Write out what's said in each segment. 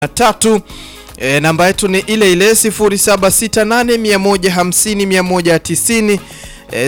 tatu. E, namba yetu ni ile ile 0768150190 e,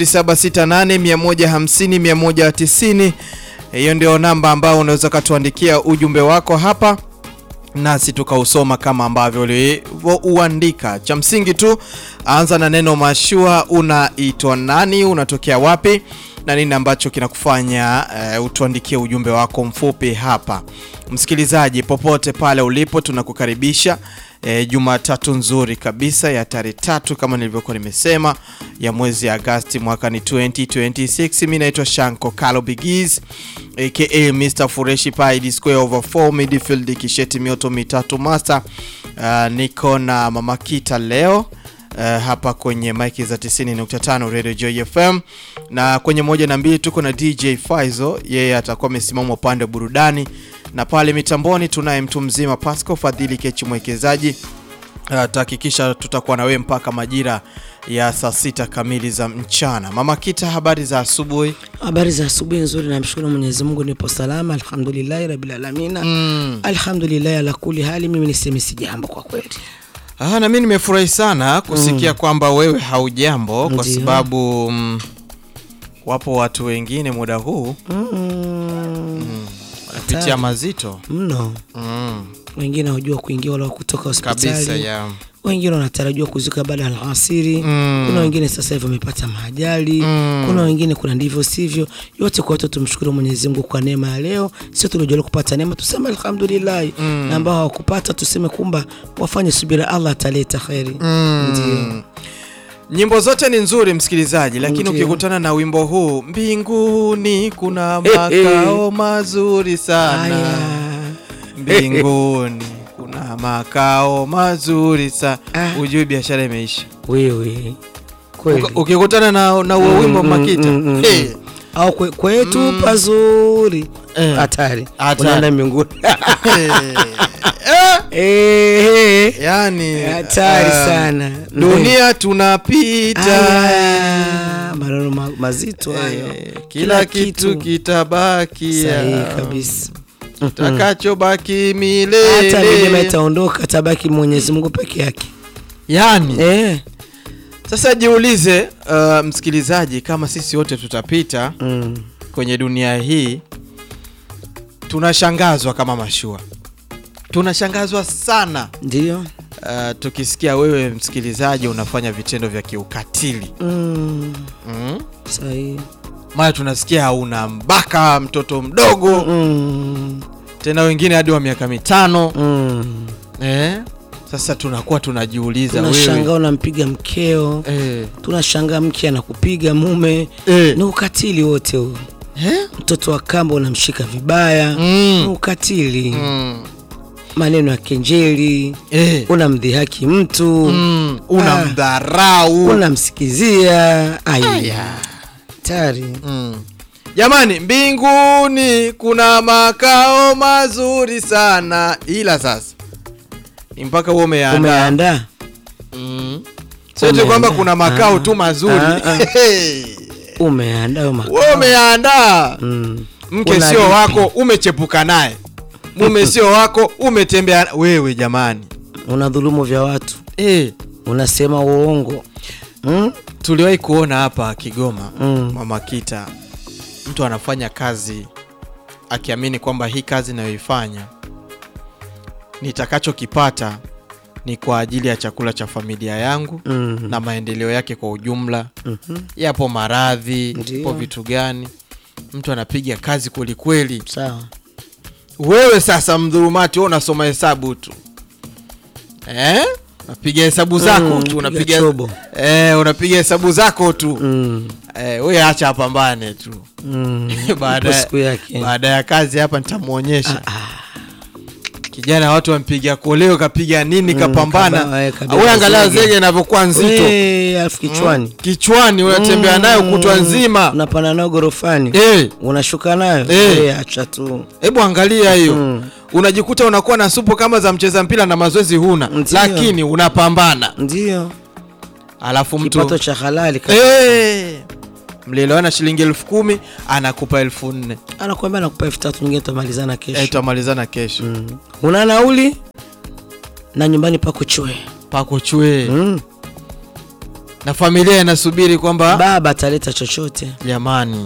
0768150190. Hiyo ndio namba ambayo unaweza ukatuandikia ujumbe wako hapa nasi tukausoma kama ambavyo ulivyouandika. Cha msingi tu anza na neno mashua. Unaitwa nani? Unatokea wapi? na nini ambacho kinakufanya uh, utuandikie ujumbe wako mfupi hapa. Msikilizaji popote pale ulipo, tunakukaribisha uh, Jumatatu nzuri kabisa ya tarehe tatu kama nilivyokuwa nimesema ya mwezi Agasti mwaka ni 2026. Mimi naitwa Shanko Kalo Bigiz aka Mr Fureshi Pai square over 4 midfield kisheti mioto mitatu master. Uh, niko na Mama Kita leo Uh, hapa kwenye maiki za 90.5 Radio Joy FM na kwenye moja na mbili tuko na DJ Faizo, yeye atakuwa amesimama upande wa burudani, na pale mitamboni tunaye mtu mzima Pasco Fadhili Kechi mwekezaji. Uh, tahakikisha tutakuwa na wewe mpaka majira ya saa sita kamili za mchana. Mama Kita, habari za asubuhi? Habari za asubuhi nzuri, namshukuru Mwenyezi Mungu nipo salama, alhamdulillahi rabbil alamin. Mm. Alhamdulillahi ala kulli hali, mimi niseme si jambo kwa kweli. Ah, na mimi nimefurahi sana kusikia kwamba wewe haujambo kwa Ndiyo. sababu mm, wapo watu wengine muda huu Mm. wanapitia Hatari. mazito Mno mm, wengine hawajua kuingia wala kutoka kabisa hospitali, ya wengine wanatarajiwa kuzuka baada ya alasiri Mm. kuna wengine sasa hivi wamepata maajali Mm. kuna wengine kuna ndivyo sivyo. Yote kwa yote tumshukuru Mwenyezi Mungu kwa neema ya leo. Sio tuliojaliwa kupata neema tuseme alhamdulillah, na ambao hawakupata tuseme kumba wafanye subira, Allah ataleta kheri. Ndio. nyimbo zote ni nzuri msikilizaji, lakini Ndiyo. ukikutana na wimbo huu mbinguni kuna Eh, eh. makao mazuri sana Haya. mbinguni kuna makao mazuri sana Ah. ujui biashara imeisha. Wewe kweli Uka- Ukikutana na na huo wimbo Mm, mm, Makita mm, mm, hey. au kwe, kwetu pazuri Eh. hatari Hatari. unaenda mbinguni hey. Eh, Yani hatari um, sana dunia tunapita Aya, maneno ma, mazito hayo eh, kila kitu kitabakia sahihi kabisa takachobaki milele hata milima itaondoka tabaki Mwenyezi Mungu peke yake yani eh. sasa jiulize uh, msikilizaji kama sisi wote tutapita mm. kwenye dunia hii tunashangazwa kama mashua tunashangazwa sana ndio uh, tukisikia wewe msikilizaji unafanya vitendo vya kiukatili mm. mm? sahihi mara tunasikia una mbaka mtoto mdogo mm. tena wengine hadi wa miaka mitano mm. eh? Sasa tunakuwa tunajiuliza tunashangaa wewe unampiga mkeo eh, tunashangaa mke anakupiga mume eh, ni ukatili wote huu eh? mtoto wa kamba unamshika vibaya ni Mm, ukatili mm, maneno ya kenjeli eh, unamdhihaki mtu mm, unamdharau unamsikizia aya Aya. tari Mm. Jamani, mbinguni kuna makao mazuri sana, ila sasa ni mpaka huo umeandaa umeandaa mm. Sio tu Umeandaa. kwamba kuna makao Ah, tu mazuri ah, ah. Hey. umeandaa hayo makao. wewe umeandaa Mm. mke Una sio lipi? wako umechepuka naye mume sio wako umetembea wewe jamani una dhulumu vya watu eh unasema uongo mm? tuliwahi kuona hapa Kigoma Mm. mama Kita mtu anafanya kazi akiamini kwamba hii kazi nayoifanya nitakachokipata ni kwa ajili ya chakula cha familia yangu Mm. na maendeleo yake kwa ujumla Mhm. yapo maradhi Ndiyo. yapo vitu gani mtu anapiga kazi kwelikweli sawa wewe sasa mdhulumati wewe unasoma hesabu tu eh? unapiga hesabu zako Mm, tu piga unapiga chobo. eh, unapiga hesabu zako tu mm. eh, we acha apambane tu Mm. baada Ipo ya- siku yake baada ya kazi hapa nitamwonyesha kijana watu wampiga koleo kapiga nini Mm, kapambana kaba- eh, kabeba we angalia zege. zege inavyokuwa nzito Eh, alafu kichwani kichwani unatembea nayo kutwa nzima unapanda nayo gorofani Eh, unashuka nayo Eh. Eh, acha tu hebu angalia hiyo Mm. unajikuta unakuwa na supu kama za mcheza mpira na mazoezi huna Ndiyo. lakini unapambana ndio alafu mtu kipato cha halali ka- Eh, mlielewana shilingi elfu kumi anakupa elfu nne anakuambia nakupa elfu tatu nyingine tutamalizana Eh, kesho tutamalizana kesho mm. una nauli na nyumbani pako chwe pako chwe mm. na familia inasubiri kwamba baba ataleta chochote jamani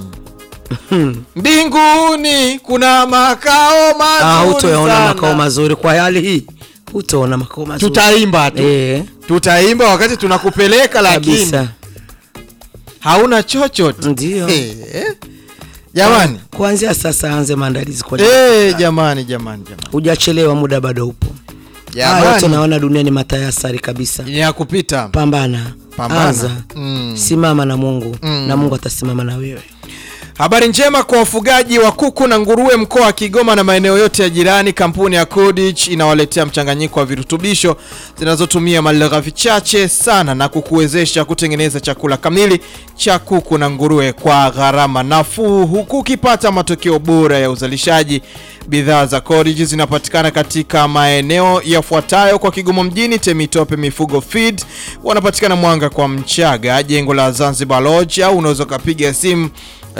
mbinguni kuna makao Ah, mazuri hutoyaona sana. makao mazuri kwa hali hii hutoona makao mazuri tutaimba tu Eh, tutaimba wakati tunakupeleka lakini kabisa hauna chochote ndio Eh, jamani kuanzia sasa anze maandalizi kwa Eh, jamani jamani jamani hujachelewa muda bado upo haya yote jamani naona dunia ni matayasari kabisa ni ya kupita pambana Pambana. anza Mm. simama na mungu Mm. na mungu atasimama na wewe Habari njema kwa wafugaji wa kuku na nguruwe mkoa wa Kigoma na maeneo yote ya jirani. Kampuni ya Codich inawaletea mchanganyiko wa virutubisho zinazotumia malighafi chache sana na kukuwezesha kutengeneza chakula kamili cha kuku na nguruwe kwa gharama nafuu, huku ukipata matokeo bora ya uzalishaji. Bidhaa za Codich zinapatikana katika maeneo yafuatayo kwa Kigoma mjini: Temitope Mifugo Feed, wanapatikana Mwanga kwa Mchaga, jengo la Zanzibar Lodge, au unaweza ukapiga simu Uh,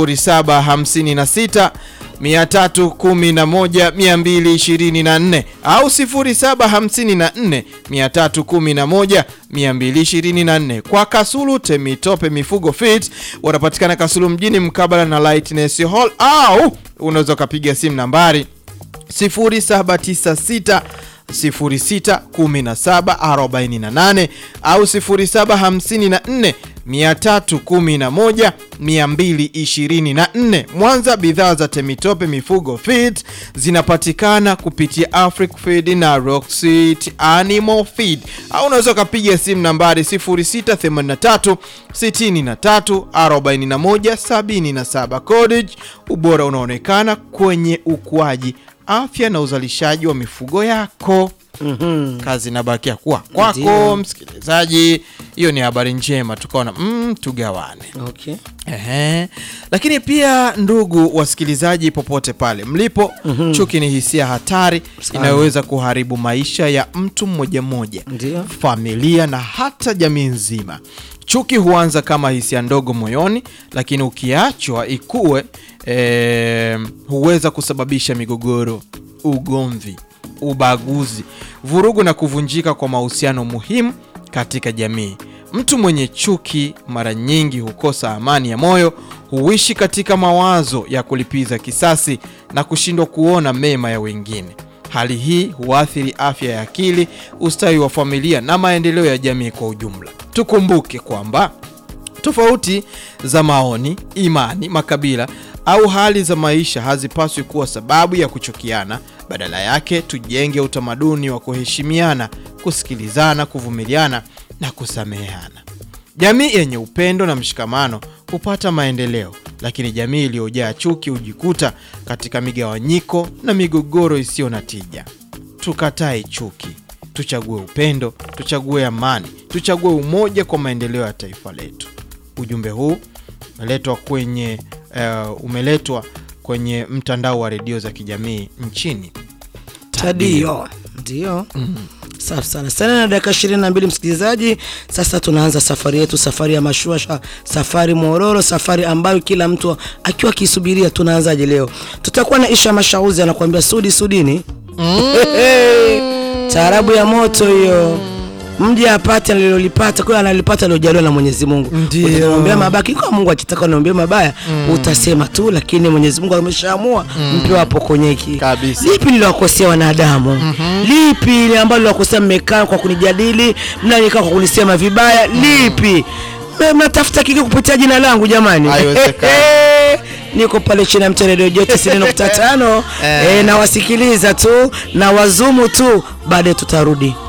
0756 311 224 au 0754 311 224. Kwa Kasulu Temitope Mifugo Feed wanapatikana Kasulu mjini mkabala na Lightness Hall au unaweza ukapiga simu nambari 0796 061748 au 0754 311 224. Mwanza, bidhaa za Temitope Mifugo Feed zinapatikana kupitia Afric Feed na Rocksit Animal Feed, au unaweza ukapiga simu nambari 0683 63 41 77. Codage, ubora unaonekana kwenye ukuaji, afya na uzalishaji wa mifugo yako. Mhm. Kazi inabakia kuwa kwako, Ndio. msikilizaji. Hiyo ni habari njema, tukaona mm, tugawane. Okay. Ehe. Lakini pia ndugu wasikilizaji, popote pale mlipo, chuki ni hisia hatari Sana. inayoweza kuharibu maisha ya mtu mmoja mmoja, Ndio. familia na hata jamii nzima. Chuki huanza kama hisia ndogo moyoni, lakini ukiachwa ikue, eh, huweza kusababisha migogoro, ugomvi, ubaguzi, vurugu na kuvunjika kwa mahusiano muhimu katika jamii. Mtu mwenye chuki mara nyingi hukosa amani ya moyo, huishi katika mawazo ya kulipiza kisasi na kushindwa kuona mema ya wengine. Hali hii huathiri afya ya akili, ustawi wa familia na maendeleo ya jamii kwa ujumla. Tukumbuke kwamba tofauti za maoni, imani, makabila au hali za maisha hazipaswi kuwa sababu ya kuchukiana. Badala yake, tujenge utamaduni wa kuheshimiana, kusikilizana, kuvumiliana na kusameheana. Jamii yenye upendo na mshikamano hupata maendeleo, lakini jamii iliyojaa chuki hujikuta katika migawanyiko na migogoro isiyo na tija. Tukatae chuki, tuchague upendo, tuchague amani, tuchague umoja kwa maendeleo ya taifa letu. Ujumbe huu umeletwa kwenye uh, umeletwa kwenye mtandao wa redio za kijamii nchini. Tadio. Ndio. Safi sana sana, na dakika ishirini na mbili msikilizaji. Sasa tunaanza safari yetu, safari ya mashua, safari mororo, safari ambayo kila mtu akiwa akisubiria. Tunaanzaje leo? Tutakuwa na Isha Mashauzi anakuambia sudi sudini, taarabu ya moto hiyo mji apate alilolipata kwa analipata aliojaliwa na Mwenyezi Mungu. Ndio. Utaniombea mabaki kwa Mungu akitaka uniombee mabaya utasema tu, lakini Mwenyezi Mungu ameshaamua mpe wapo konyeki Kabisa. lipi niliwakosea wanadamu lipi ile ambalo niliwakosea mmekaa kwa kunijadili mnanikaa kwa kunisema vibaya lipi Me- mnatafuta kiki kupitia jina langu jamani Haiwezekani. niko pale chini ya mta redio jote 90.5 eh, nawasikiliza tu na wazumu tu baadaye tutarudi